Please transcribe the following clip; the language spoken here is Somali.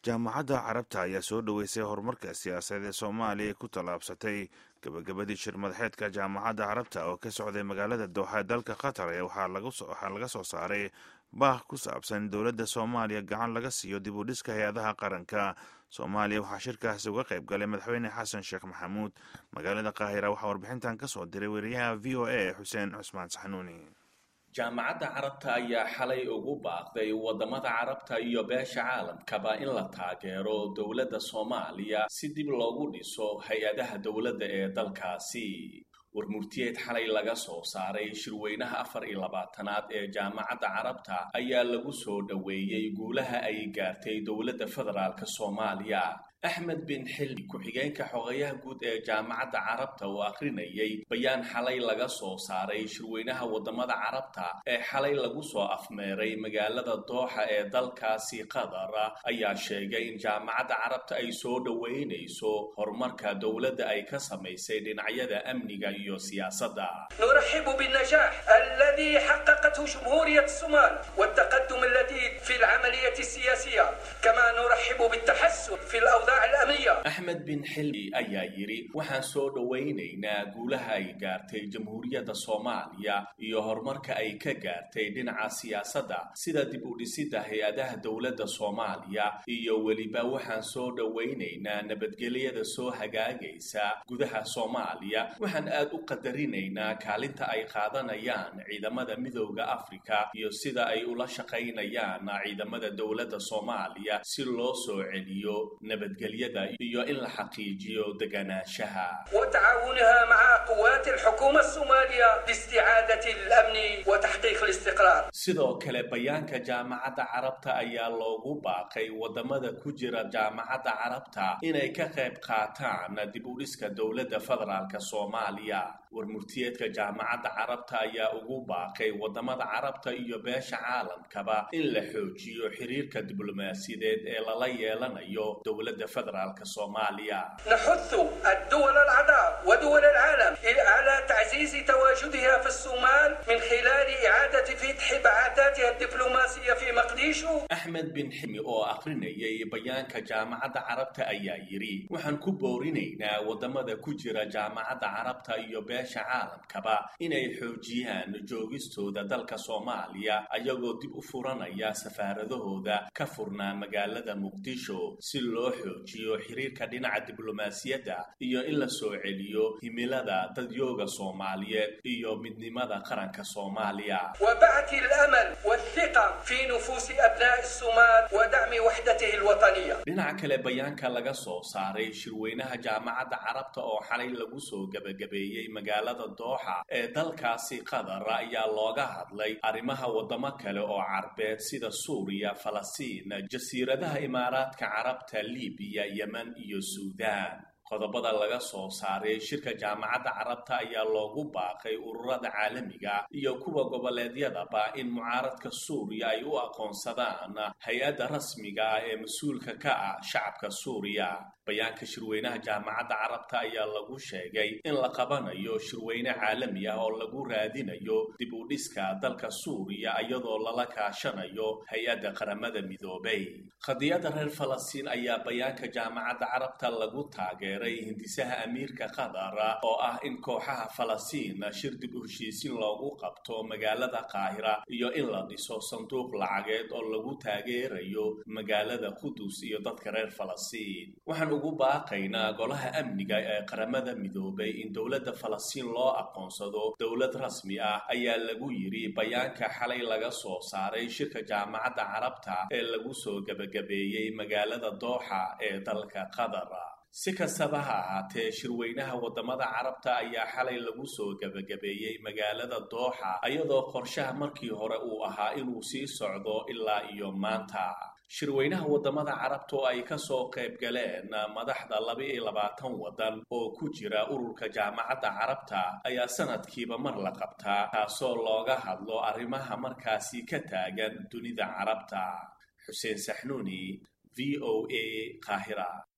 jaamacadda carabta ayaa soo dhoweysay horumarka siyaasadeed ee soomaaliya ay ku tallaabsatay gebagabadii shir madaxeedka jaamacadda carabta oo ka socday magaalada dooxa ee dalka qatar ee waxaa laga soo saaray baah ku saabsan dowladda soomaaliya gacan laga siiyo dib u dhiska hay-adaha qaranka soomaaliya waxaa shirkaasi uga qayb galay madaxweyne xasan sheekh maxamuud magaalada qaahira waxaa warbixintan ka soo diray weriyaha v o a xuseen cusmaan saxnuuni jaamacadda carabta ayaa xalay ugu baaqday waddamada carabta iyo beesha caalamkaba in la taageero dowladda soomaaliya si dib loogu dhiso hay-adaha dowladda ee dalkaasi warmurtiyeed xalay laga soo saaray shirweynaha afar iyo labaatanaad ee jaamacadda carabta ayaa lagu soo dhoweeyey guulaha ay gaartay dowladda federaalk soomaaliya axmed bin xilli ku-xigeenka xogayaha guud ee jaamacadda carabta oo akhrinayay bayaan xalay laga soo saaray shirweynaha waddamada carabta ee xalay lagu soo afmeeray magaalada dooxa ee dalkaasi qatar ayaa sheegay in jaamacadda carabta ay soo dhoweynayso horumarka dowladda ay ka samaysay dhinacyada amniga iyo siyaasadda نرحب بالنجاح الذي حققته جمهورية الصومال والتقدم الذي في العملية السياسية كما نرحب بالتحسن في الأوضاع axmed bin xilli ayaa yidhi waxaan soo dhowaynaynaa guulaha ay gaartay jamhuuriyadda soomaaliya iyo horumarka ay ka gaartay dhinaca siyaasadda sida dib u dhisidda hay-adaha dowladda soomaaliya iyo weliba waxaan soo dhowaynaynaa nabadgelyada soo hagaagaysa gudaha soomaaliya waxaan aad u qadarinaynaa kaalinta ay qaadanayaan ciidamada midooda afrika iyo sida ay ula shaqaynayaan ciidamada dowladda soomaaliya si loo soo celiyo nabadgelyada iyo in la xaqiijiyo deganaanshaha وتعاونها مع قوات الحكومة الصومالية لاستعادة الأمن وتحقيق الاستقرار sidoo kale bayaanka jaamacadda carabta ayaa loogu baaqay waddamada ku jira jaamacadda carabta inay ka qayb qaataan dib u dhiska dowladda federaalk soomaaliya warmurtiyeedka jaamacadda carabta ayaa ugu baaqay waddamada carabta iyo beesha caalamkaba in la xoojiyo xiriirka diblomaasiyadeed ee lala yeelanayo dowladda federaalk soomaaliya نحث الدول الأعضاء ودول العالم على تعزيز تواجدها في الصومال من خلال إعادة فتح بعثاتها الدبلوماسية في مقديشو axmed bin ximi oo akhrinayay bayaanka jaamacadda carabta ayaa yidhi waxaan ku boorinaynaa waddamada ku jira jaamacadda carabta iyo beesha caalamkaba inay xoojiyaan joogistooda dalka soomaaliya ayagoo dib u furanaya safaaradahooda ka furnaa magaalada muqdisho si loo xoojiyo xiriirka dhinaca diblomaasiyadda iyo in la soo celiyo himilada dadyooga soomaaliyeed iyo midnimada qaranka soomaaliya وبعث الأمل والثقة في نفوس أبناء الصومال ودعم وحدته الوطنية dhinaca kale bayaanka laga soo saaray shirweynaha jaamacadda carabta oo xalay lagu soo gebagabeeyey magaalada dooxa ee dalkaasi qatar ayaa looga hadlay arrimaha waddamo kale oo carbeed sida suuriya falastiin jasiiradaha imaaraadka carabta libiya yemen iyo suudaan qodobada laga soo saaray shirka jaamacadda carabta ayaa loogu baaqay ururada caalamiga iyo kuwa goboleedyadaba in mucaaradka suuriya ay u aqoonsadaan hay-adda rasmiga ah ee mas-uulka ka ah shacabka suuriya bayaanka shirweynaha jaamacadda carabta ayaa lagu sheegay in la qabanayo shirweyne caalami ah oo lagu raadinayo dib u dhiska dalka suuriya iyadoo lala kaashanayo hay-adda qaramada midoobay qadiyadda reer falastiin ayaa bayaanka jaamacadda carabta lagu taageeray hindisaha amiirka qatar oo ah in kooxaha falastiin shir dib u heshiisin loogu qabto magaalada qaahira iyo in la dhiso sanduuq lacageed oo lagu taageerayo magaalada qudus iyo dadka reer falastiin waxaan ugu baaqaynaa golaha amniga ee qaramada midoobay in dowladda falastiin loo aqoonsado dowlad rasmi ah ayaa lagu yidhi bayaanka xalay laga soo saaray shirka jaamacadda carabta ee lagu soo gebagabeeyey magaalada dooxa ee dalka qatar si kastaba ha ahaatee shirweynaha waddamada carabta ayaa xalay lagu soo gebagabeeyey magaalada dooxa iyadoo qorshaha markii hore uu ahaa inuu sii socdo ilaa iyo maanta shirweynaha waddamada carabta oo ay ka soo qayb galeen madaxda laba-iyo labaatan waddan oo ku jira ururka jaamacadda carabta ayaa sanadkiiba mar la qabtaa taasoo looga hadlo arrimaha markaasi ka taagan dunida carabta xuseen saxnuuni v o a qaahira